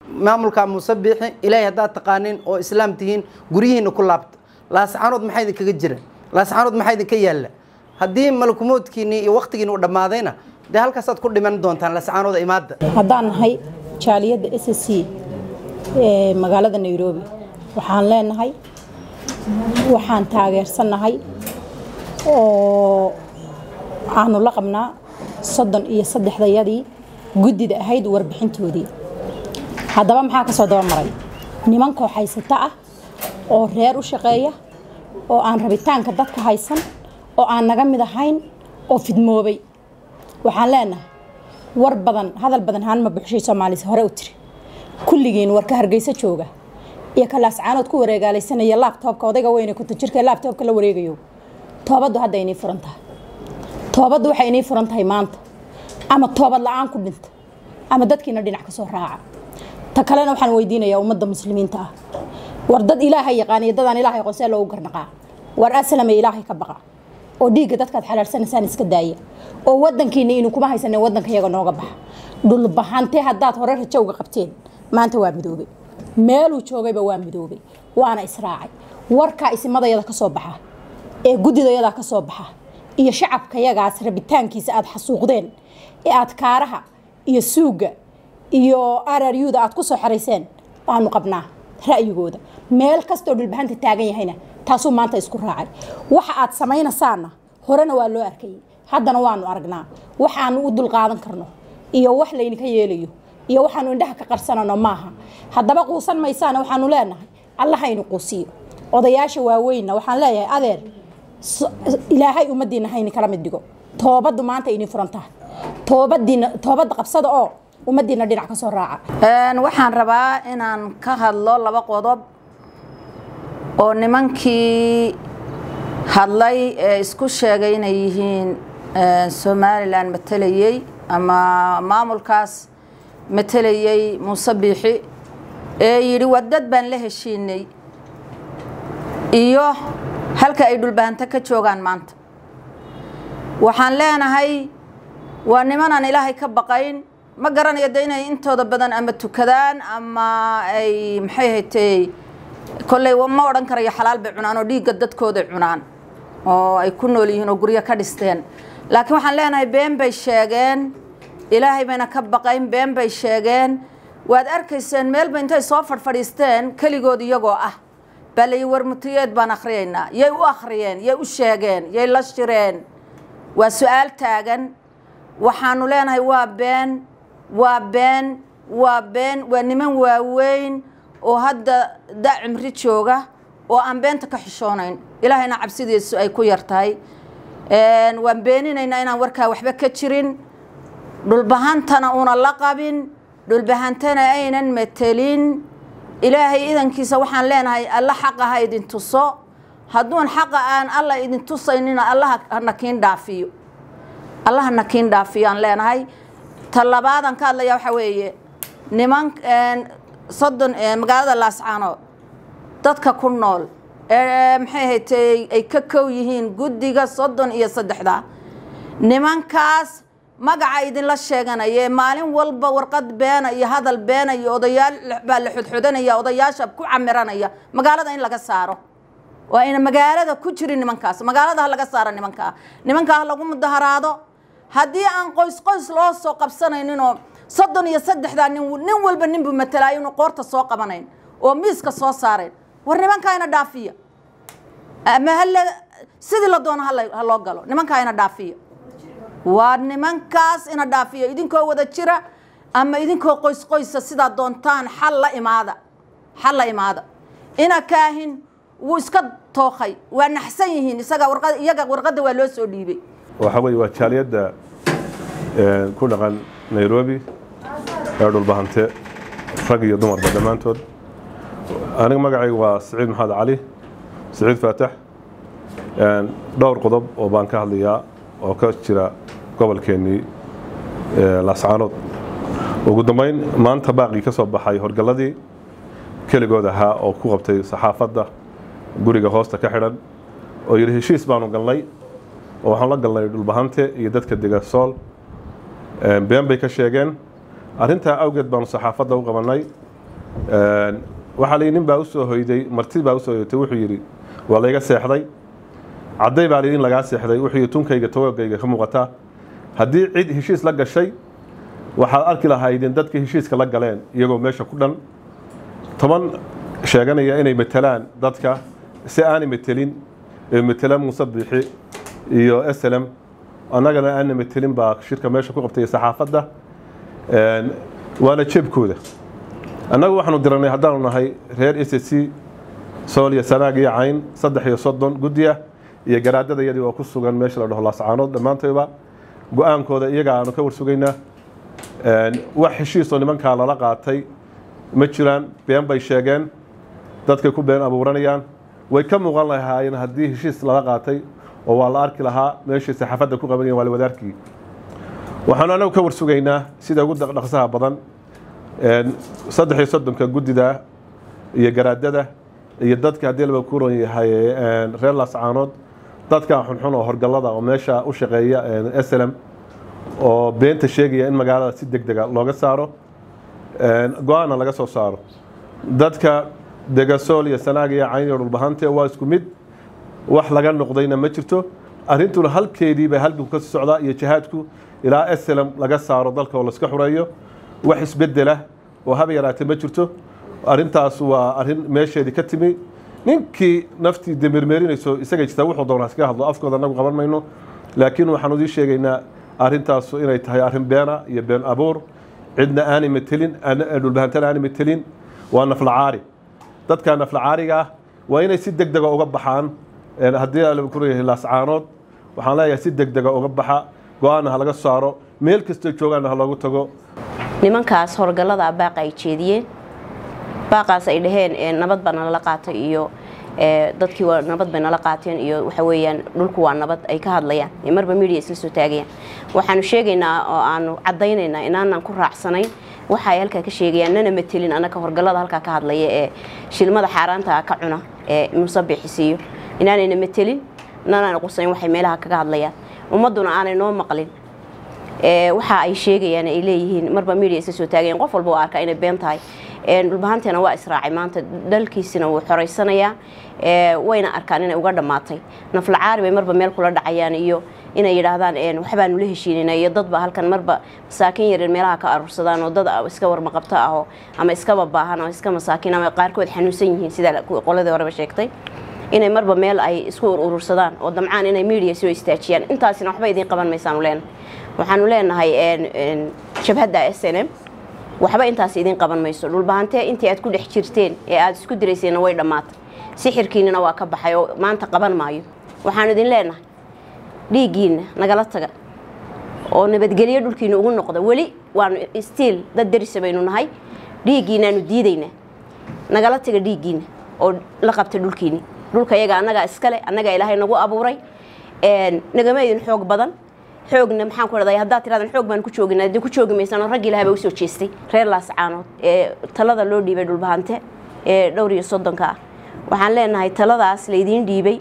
maamulka muuse biixi ilaahay haddaad taqaanin oo islaam tihiin guryihiina ku laabta laascaanood maxaa idinkaga jira laascaanood maxaa idinka yaalla haddii malakumoodkiinii iyo waktigiini u dhammaadayna dee halkaasaad ku dhiman doontaan laascaanooda imaadda haddaan nahay jaaliyadda s c ee magaalada nairobi waxaan leenahay waxaan taageersannahay oo aanu la qabnaa soddon iyo saddexdayadii guddida ahayd warbixintoodii haddaba maxaa ka soo dabamaray niman kooxaysata ah oo reer u shaqeeya oo aan rabitaanka dadka haysan oo aan naga mid ahayn oo fidmoobay waxaan leenahay war badan hadal badan haanma buxshay soomaalis hore u tiri kulligiin warka hargeysa jooga iyo ka laascaanood ku wareegaalaysanaya laabtoobka odayga weyne konton jirka ee laabtoobka la wareegayo toobaddu hadda inii furan tahay toobaddu waxay inii furan tahay maanta ama toobad la-aan ku dhinta ama dadkiina dhinac ka soo raaca ta kalena waxaan weydiinayaa ummadda muslimiinta ah war dad ilaahay yaqaaniyo dadaan ilaahay qonsee loogu garnaqaa war aslame ilaahay ka baqa oo dhiigga dadkaad xalaalsanaysaan iska daaya oo wadankiina inu kuma haysanin wadanka iyaga nooga baxa dhulbahante haddaad hore rajo uga qabteen maanta waa midoobay meeluu joogayba waa midoobay waana israacay warkaa isimadayada ka soo baxa ee guddidayada ka soo baxa iyo shacabkayagaas rabitaankiisa aad xasuuqdeen ee aad kaaraha iyo suugga iyo araryuda aad ku soo xerayseen waanu qabnaa ra'yigooda meel kastoo dhulbahanta taagan yahayna taasuu maanta isku raacay waxa aad samaynaysaanna horena waa loo arkayay haddana waanu aragnaa waxaanu u dulqaadan karno iyo wax laydinka yeelayo iyo waxaanu indhaha ka qarsanano maaha haddaba quusan maysaana waxaanu leenahay allahaynu quusiyo odayaasha waaweynna waxaan leeyahay adeer ilaahay ummadiina hayni kala mid dhigo toobaddu maanta idin furan tahay toobadiina toobadda qabsada oo ummadiina dhinac ka soo raaca waxaan rabaa inaan ka hadlo laba qodob oo nimankii hadlay ee isku sheegay inay yihiin somalilan matelayey ama maamulkaas matelayey muuse biixi ee yidhi wadad baan la heshiinay iyo halka ay dhulbahanto ka joogaan maanta waxaan leenahay waa nimanaan ilaahay ka baqayn ma garanayo de inay intooda badan ama tukadaan ama ay maxay haytay kolley ma odhan karayo xalaal bay cunaan oo dhiigga dadkooday cunaan oo ay ku nool yihiin oo guryo ka dhisteen laakiin waxaan leenahay been bay sheegeen ilaahay bayna ka baqayn been bay sheegeen waad arkayseen meelba intay soo fadhfadhiisteen keligood iyagoo ah baa layi warmutiyeed baan akhriyaynaa yay u akhriyeen yay u sheegeen yay la shireen waa su-aal taagan waxaanu leenahay waa been waa been waa been waa niman waaweyn oo hadda da cimri jooga oo aan beenta ka xishoonayn ilaahayna cabsidiisu ay ku yar tahay waan beeninaynaa inaan warkaa waxba ka jirin dhulbahantana una la qabin dhulbahantana aynan matelin ilaahay idankiisa waxaan leenahay alla xaqa ha idin tuso hadduun xaqa aan alla idin tusaynina allaha nakiin dhaafiyo allaha nakiin dhaafiyo aan leenahay ta labaadaan ka hadlaya waxaa weeye niman soddon magaalada laascaanood dadka ku nool ee maxay haytay ay ka kow yihiin guddiga soddon iyo saddexda nimankaas magaca idinla sheeganaya maalin walba warqad beena iyo hadal beena iyo odayaal baa la xodxodanaya odayaasha ku camiranaya magaalada in laga saaro waa ina magaalada ku jirin nimankaas magaalada ha laga saaro nimankaa nimankaa ha lagu mudaharaado haddii aan qoys qoys loo soo qabsanayninoo soddon iyo saddexdaa nin nin walba ninbuu matalaayo inuu qoorta soo qabanayn oo miiska soo saarayn war nimankaa ina dhaafiya ama hal sidii la doono ha loo galo nimankaa ina dhaafiya waa nimankaas ina dhaafiyo idinkoo wada jira ama idinkoo qoys qoysa sidaa doontaan xal la imaada xal la imaada ina kaahin wuu iska tookay waa naxsan yihiin isaga warqad iyaga warqadda waa loo soo dhiibay waxaa weeye waa jaaliyadda ku dhaqan nairobi ee dhulbahante rag iyo dumarba dhammaantood aniga magacayga waa siciid maxamed cali siciid faatax dhowr qodob oo baan ka hadlayaa oo ka jira gobolkeennii laascaanood ugu dambeyn maanta baaqii ka soo baxay horgalladii keligood ahaa oo ku qabtay saxaafadda guriga hoosta ka xidhan oo yidhi heshiis baanu galnay oo waxaan la galnay dhulbahante iyo dadka dega sool been bay ka sheegeen arrintaa awgeed baanu saxaafadda u qabannay waxaa layidhi nin baa usoo hoyday marti baa usoo hoyatay wuxuu yidhi waa layga seexday cadday baa layidhi in lagaa seexday wuxuu yidhi tunkayga togogayga ka muuqataa haddii cid heshiis la gashay waxaad arki lahaydeen dadka heshiiska la galeen iyagoo meesha ku dhan toban sheeganaya inay matelaan dadka si aanay matelin ee matela muuse biixi iyo slm annagana aana matelin baa shirka meesha ku qabtay saxaafadda waana jeebkooda annagu waxaanu diranay haddaanu nahay reer s c sool iyo sanaag iyo cayn saddex iyo soddon guddiya iyo garaadada iyadii oo ku sugan meesha la dhaho laascaanood dhammaantayba go-aankooda iyaga aanu ka warsugaynaa wax heshiisoo nimankaa lala qaatay ma jiraan been bay sheegeen dadkay ku been abuuranayaan way ka muuqan lahaayeen haddii heshiis lala qaatay oo waa la arki lahaa meeshii saxaafadda ku qabanayeen waa la wadaarkii waxaanu anagu ka warsugaynaa sida ugu dhaqsaha badan saddex iyo soddonka guddida iyo garaadada iyo dadka haddii laba ku ron yahay reer laascaanood dadka xunxun oo horgallada oo meesha u shaqeeya slm oo beenta sheegaya in magaalada si deg dega looga saaro go-aanna laga soo saaro dadka degasool iyo sanaag iyo cayn iyo dhulbahante waa isku mid wax laga noqdayna ma jirto arrintuna halkeedii bay halganku ka sii socdaa iyo jihaadku ilaa slm laga saaro dalka oo laska xureeyo wax isbedela oo haba yaraatee ma jirto arrintaas waa arrin meesheedii ka timi ninkii naftii demermeerinayso isagay jirtaa wuxuu doonaa iskaga hadlo afkooda anagu qaban mayno laakiin waxaanu idii sheegaynaa arrintaasu inay tahay arrin beena iyo been abuur cidna aanay matelin dhulbahantana aanay matelin waa naflacaari dadka naflacaariga ah waa inay si deg dega uga baxaan haddii la ku leeyahay laascaanood waxaan leeyahay si deg dega uga baxa go-aanna ha laga saaro meel kastoo joogaanna ha loogu tago nimankaas horgallada baaqa ay jeediyeen baaqaas ay dhaheen nabad baa nalala qaatay iyo dadkii waa nabad bay nala qaateen iyo waxa weeyaan dhulku waa nabad ay ka hadlayaan marba media isla soo taagayaan waxaanu sheegaynaa oo aanu caddaynaynaa inaanan ku raacsanayn waxa ay halkaa ka sheegayaan nana matelin annaka horgallada halkaa ka hadlaya ee shilmada xaaraanta ka cuna ee musabixisiiyo inaanayna matelin nanana qusayn waxay meelaha kaga hadlayaan ummadduna aanay noo maqlin waxa ay sheegayaan ay leeyihiin marba media isla soo taagayaan qof walba waa arkaa inay been tahay dhulbahanteena waa israacay maanta dalkiisina wuu xoraysanayaa wayna arkaan inay uga dhammaatay naflacaari bay marba meel kula dhacayaan iyo inay yidhaahdaan waxbaanu la heshiinayna iyo dadba halkan marba masaakiin yaryar meelaha ka aruursadaan oo dad iska warmaqabto aho ama iskaba baahan ama iska masaakiin ama qaarkood xanuunsan yihiin sida qoladii horeba sheegtay inay marba meel ay isku urursadaan oo damcaan inay media soo istaajiyaan intaasina waxba idiin qaban maysaanu leenahay waxaanu leenahay jabhadda s n m waxba intaas idiin qaban mayso dhulbahantee intii aad ku dhex jirteen ee aada isku dirayseenna way dhammaatay sixirkiinina waa ka baxay oo maanta qaban maayo waxaanu idin leenahay dhiiggiinna nagala taga oo nabadgelyo dhulkiina ugu noqda weli waanu stiil dad darisa baynu nahay dhiiggiinaanu diidaynaa nagala taga dhiiggiina oo la qabta dhulkiini dhulka iyaga annagaa iskale annagaa ilaahay nagu abuuray nagama idin xoog badan xoogna maxaan ku dhahday haddaad tiradan xoog baan ku jooginaa dee ku joogi maysaan oo rag ilahay baa usoo jeestay reer laascaanood ee talada loo dhiibay dhulbahante ee dhowr iyo soddonka ah waxaan leenahay taladaas laydiin dhiibay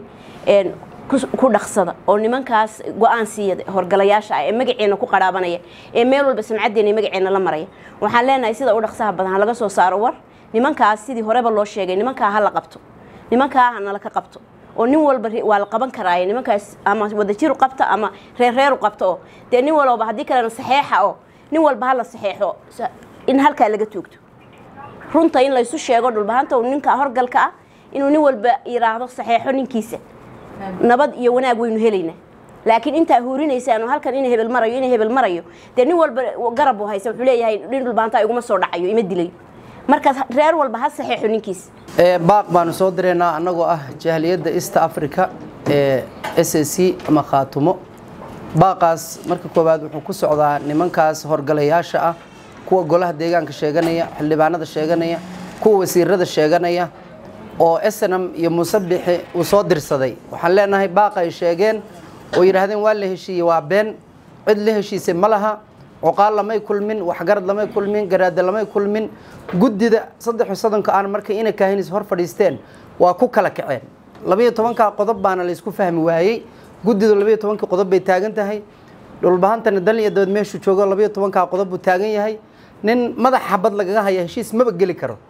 ku dhaqsada oo nimankaas go-aan siiya horgalayaasha ah ee magaceena ku qarhaabanaya ee meel walba samcaddeena iyo magaceena la maraya waxaan leenahay sida u dhaqsaha badan ha laga soo saaro war nimankaas sidii horeba loo sheegay nimankaa ha la qabto nimankaa ha nala ka qabto oo nin walba waa la qaban karaaye nimankaas ama wadajiru qabta ama reerreeru qabta oo dee nin walba haddii kalena saxeexa oo nin walba hala saxeexo in halkaa laga toogto runta in laysu sheego dhulbahanta ninka horgalka ah inuu nin walba yiraahdo saxeexo ninkiisa nabad iyo wanaag waynu helaynaa laakiin intaa huurinaysaan halkan in hebel marayo in hebel marayo dee nin walba garab u haysa wuxuu leeyahay nin dhulbahanta iguma soo dhacayo ima dilayo markaas reer walba ha saxeexo ninkiisa baaq baanu soo direynaa annagoo ah jahliyadda east africa ee s s c ama khaatumo baaqaas marka koowaad wuxuu ku socdaa nimankaas horgalayaasha ah kuwa golaha deegaanka sheeganaya xildhibaanada sheeganaya kuwa wasiirada sheeganaya oo snm iyo musabixi uu soo dirsaday waxaan leenahay baaq ay sheegeen oo yidhaahdeen waa la heshiiyey waa been cid la heshiisay ma laha coqaal lamay kulmin waxgarad lamay kulmin garaada lamay kulmin guddida saddexi soddonka aan markay ina kaahinis hor fadhiisteen waa ku kala kaceen labayo tobankaa qodob baana laysku fahmi waayey guddidu labayo tobankii qodob bay taagan tahay dhulbahantana dal iyo dabad meeshuu joogo labayo tobankaa qodob buu taagan yahay nin madax xabad lagaga haya heshiis maba geli karo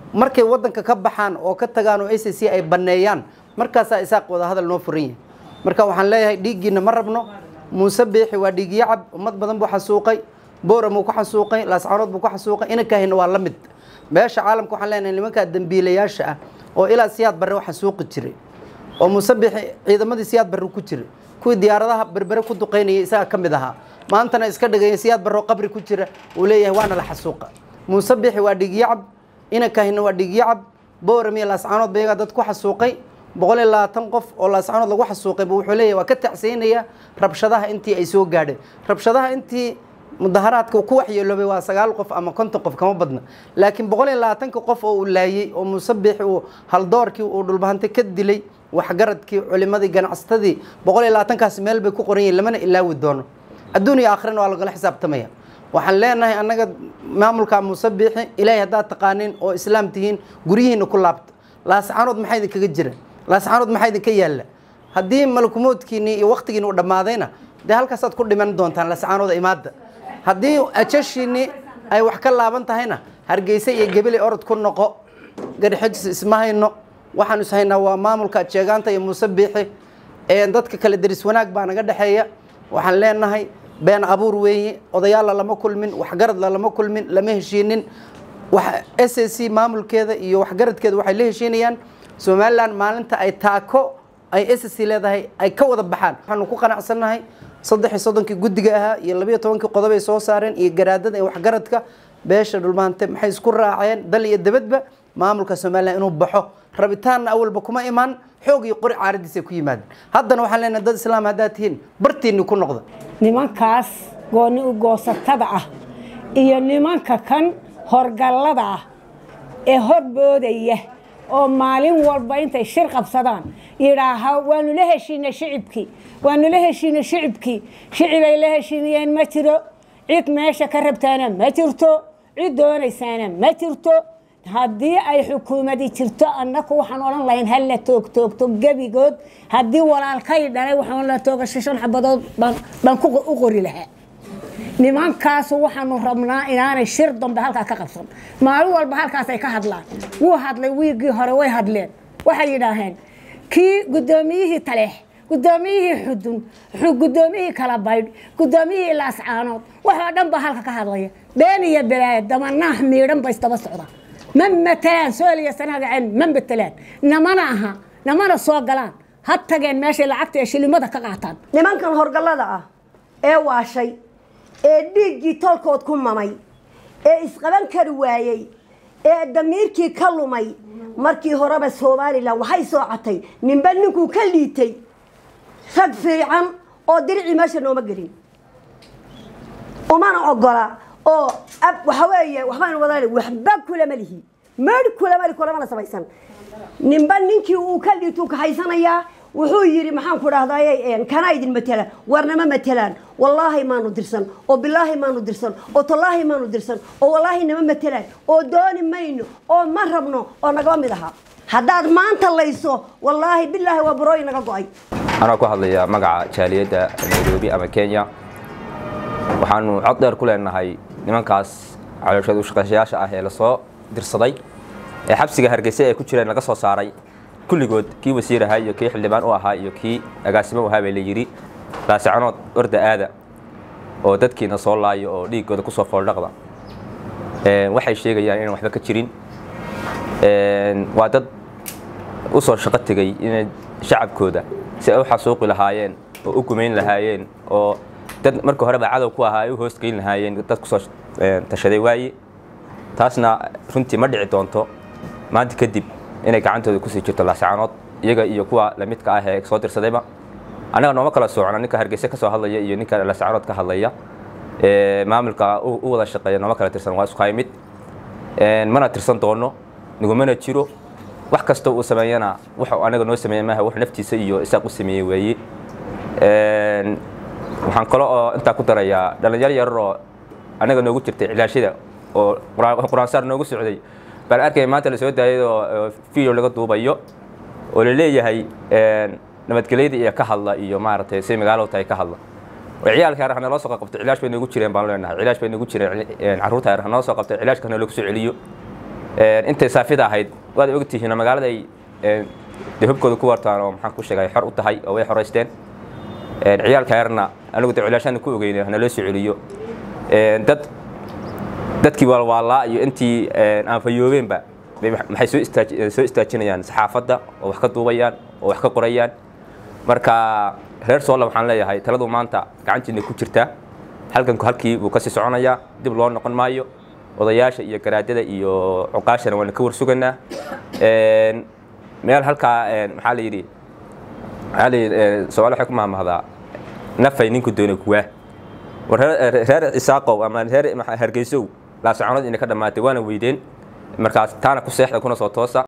markay wadanka ka baxaan oo ka tagaan oo a c c ay baneeyaan markaasaa isaaq wada hadal noo furan yahay marka waxaan leeyahay dhiiggiina ma rabno muuse biixi waa dhiigyo cab ummad badan buu xasuuqay booram uu ku xasuuqay laascaanood buu ku xasuuqay inankahina waa la mid beesha caalamka waxaan leenahay nimankaa dembiilayaasha ah oo ilaa siyaad barre u xasuuqi jiray oo muuse biixi ciidamadii siyaad barre ku jiray kuwii diyaaradaha berbere ku duqaynayay isaga ka mid ahaa maantana iska dhigaya siyaad barre oo qabri ku jira uu leeyahay waana la xasuuqa muuse biixi waa dhiigyo cab inankahina waa dhiigyo cab booram iyo laascaanood ba iyagaa dad ku xasuuqay boqol iyo labaatan qof oo laascaanood lagu xasuuqay bu wuxuu leeyahay waa ka tacsiinaya rabshadaha intii ay soo gaadheen rabshadaha intii mudaharaadka ku waxyeeloobay waa sagaal qof ama konton qof kama badna laakiin boqol iyo labaatanka qof oo uu laayey oo muuse biixi uu haldoorkii uu dhulbahante ka dilay waxgaradkii culimadii ganacsatadii boqol iyo labaatankaasi meel bay ku qoran yihin lamana ilaawi doono adduun iyo aakhirana waa lagala xisaabtamaya waxaan leenahay annaga maamulka muuse biixi ilaahay haddaad taqaanin oo islaam tihiin guryihiina ku laabta laascaanood maxaa idinkaga jira laascaanood maxaa idinka yaalla haddii malakumoodkiinii iyo waktigiini u dhammaadayna dee halkaasaad ku dhiman doontaan laascaanooda imaadda haddii ajashiinii ay wax ka laaban tahayna hargeysa iyo gebele orod ku noqo garxijis isma hayno waxaan is haynaa waa maamulka jeegaanta iyo muuse biixi ee dadka kale deris wanaag baa naga dhexeeya waxaan leenahay been abuur weeye odayaalla lama kulmin waxgaradla lama kulmin lama heshiinin s a c maamulkeeda iyo waxgaradkeeda waxay la heshiinayaan somalilan maalinta ay taako ay s c leedahay ay ka wada baxaan waxaanu ku qanacsannahay saddex iyo soddonkii guddiga ahaa iyo labiyo tobankii qodob ay soo saareen iyo garaadada iyo waxgaradka beesha dhulmaante maxay isku raaceen dal iyo debadba maamulka somalilan inuu baxo rabitaanna awalba kuma imaan xoog iyo qori caaradiisay ku yimaadeen haddana waxaan leenahay dad islaam haddaad tihiin bartiinni ku noqda nimankaas gooni u goosatada ah iyo nimanka kan horgallada ah ee horboodaya oo maalin walba intay shir qabsadaan yidhaaha waanu la heshiinay shicibkii waanu la heshiinay shicibkii shicibay la heshiinayeen ma jiro cid meesha ka rabtaana ma jirto cid doonaysaana ma jirto haddii ay xukuumadi jirto annaku waxaan odhan lahayn ha la toogtoogto gebigood haddii walaalkay dhalay waxaan la toogasho shan xabadood baan baan ku u qori lahaa nimankaasu waxaanu rabnaa inaanay shir dambe halkaa ka qabsan maalin walba halkaasay ka hadlaan wuu hadlay wiigii hore way hadleen waxay yidhaaheen kii guddoomiyihii taleex guddoomiyihii xudun guddoomiyihii kala baydh guddoomiyihii laascaanood waxoo dhan baa halka ka hadlaya been iyo belaaya damanaah miidhan ba isdaba socda ma matalaan sooliya sanagaceen ma matalaan namana aha namana soo galaan ha tageen meeshay lacagta ee shilimada ka qaataan nimankan horgallada ah ee waashay ee dhiiggii tolkood ku mamay ee isqaban kari waayey ee damiirkii ka lumay markii horeba somalilan waxay soo catay ninba ninkuu ka liitay rag fiican oo diricii meesha nooma gelin umana ogola oo waxa weeye waxbaynu wada waxba kulama lihi mari kulama li kulamana samaysan ninba ninkii uu ka liituu kahaysanayaa wuxuu yidhi maxaan ku dhahday kana idin matelaan warnama matelaan wallaahi maanu dirsan oo bilaahi maanu dirsan oo tallaahi maanu dirsan oo wallaahi nama matelaan oo dooni mayno oo ma rabno oo nagaba mid aha haddaad maanta layso wallaahi bilaahi waa burooyi naga go-ay anaa ku hadlaya magaca jaaliyadda nairobi ama kenya waxaanu cod dheer ku leenahay nimankaas calooshadu shaqeyshayaasha ah ee lasoo dirsaday ee xabsiga hargeysa ee ku jireen laga soo saaray kulligood kii wasiir ahaa iyo kii xildhibaan u ahaa iyo kii agaasimo u ahaa baa la yidhi laasicanood orda aada oo dadkiina soo laayo oo dhiiggooda kusoo fooldhaqda waxay sheegayaan inaan waxba ka jirin waa dad u soo shaqo tegey inay shacabkooda si ay u xasuuqi lahaayeen oo u gumayn lahaayeen oo dad marka horeba cadow ku ahaa ay u hoosgeyn lahaayeen dad kusoo tashaday waaye taasna runtii ma dhici doonto maanta kadib inay gacantooda kusii jirto laascaanood iyaga iyo kuwa lamidka ah ee soo dirsadayba annaga nooma kala socno ninka hargeysa ka soo hadlaya iyo ninka laascaanood ka hadlaya maamulka u wada shaqeeya nooma kala tirsan waa isku mid mana tirsan doono nigumana jiro wax kasta uu sameeyana wuxuu anaga noo sameeya maaha wax naftiisa iyo isaaq u sameeyey weeye waxaan kale oo intaa ku darayaa dhalinyaro yarar oo anaga noogu jirtay cilaashada oo qur-aansaar noogu socday baan arkaya maanta la soo daayay oo video laga duubayo oo la leeyahay nabadgelyada iyo ka hadla iyo maaragtay say magaalo tahay ka hadla oo ciyaalka yar hanaloo soo qabtay cilaash bay noogu jireen baan leenahay cilaash bay noogu jireen carruurta yar hanoo soo qabtay cilaashka hana loogu soo celiyo intay saafida ahayd waad ogtihiin magaalada ay dee hubkooda ku wartaan oo maxaan ku sheegay xor u tahay oo way xoraysteen ciyaalka yarna anigu de culaashaana ku ogeyna hana loo soo celiyo dad dadkii waalwaalaa iyo intii aan fayoobeenba maxay soo istaaj soo istaajinayaan saxaafadda oo wax ka duubayaan oo wax ka qorayaan marka reer soola waxaan leeyahay taladu maanta gacantiina ku jirtaa halkanku halkii buu kasii soconayaa dib loo noqon maayo odayaasha iyo garaadada iyo cuqaashana waana ka warsuganaa meel halkaa maxaa la yidhi maxaa la yidhi soomaali waxay ku mahmahdaa nafay ninku doona kuwaa war reer cisaaqow ama reer hargeysow laasacoonad inay ka dhammaatay waana weydeen markaas taana ku seexda kuna soo toosa